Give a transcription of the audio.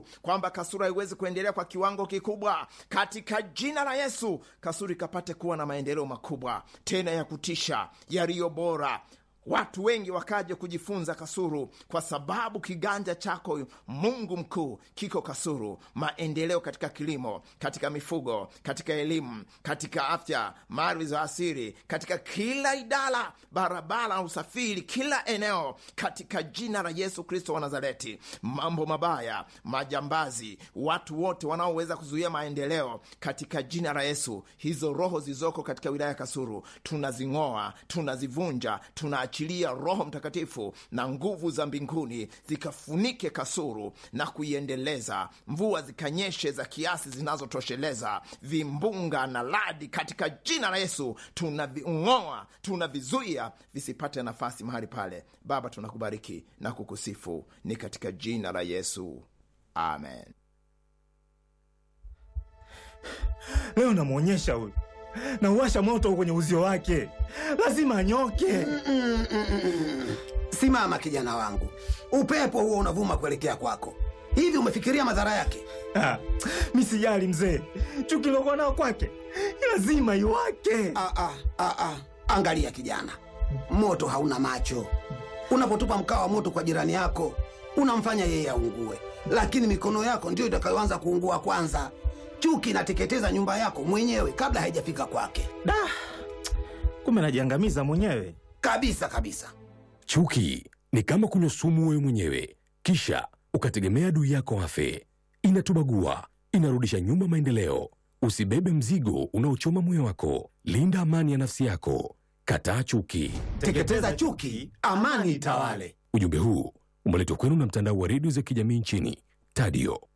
Yesu kwamba kasuru haiwezi kuendelea kwa kiwango kikubwa. Katika jina la Yesu, kasuru ikapate kuwa na maendeleo makubwa tena ya kutisha yaliyo bora watu wengi wakaje kujifunza kasuru kwa sababu kiganja chako mungu mkuu kiko kasuru maendeleo katika kilimo katika mifugo katika elimu katika afya mali za asiri katika kila idara barabara na usafiri kila eneo katika jina la yesu kristo wa nazareti mambo mabaya majambazi watu wote wanaoweza kuzuia maendeleo katika jina la yesu hizo roho zilizoko katika wilaya ya kasuru tunazing'oa tunazivunja tuna achilia roho mtakatifu na nguvu za mbinguni zikafunike kasuru na kuiendeleza mvua zikanyeshe za kiasi zinazotosheleza vimbunga na radi katika jina la yesu tunaving'oa tunavizuia visipate nafasi mahali pale baba tunakubariki na kukusifu ni katika jina la yesu amen leo namwonyesha huyu nauwasha moto kwenye uzio wake lazima anyoke Simama kijana wangu, upepo huo unavuma kuelekea kwako. Hivi umefikiria madhara yake? Ah, mi sijali mzee chuki lokuwa nao kwake lazima iwake Ah, ah, ah, ah. Angalia kijana, moto hauna macho. Unapotupa mkaa wa moto kwa jirani yako, unamfanya yeye aungue, lakini mikono yako ndiyo itakayoanza kuungua kwanza. Chuki inateketeza nyumba yako mwenyewe kabla haijafika kwake, da kumbe najiangamiza mwenyewe kabisa kabisa. Chuki ni kama kunywa sumu wewe mwenyewe, kisha ukategemea adui yako afe. Inatubagua, inarudisha nyuma maendeleo. Usibebe mzigo unaochoma moyo wako. Linda amani ya nafsi yako. Kataa chuki. Teketeza chuki, amani itawale. Ujumbe huu umeletwa kwenu na mtandao wa redio za kijamii nchini Tadio.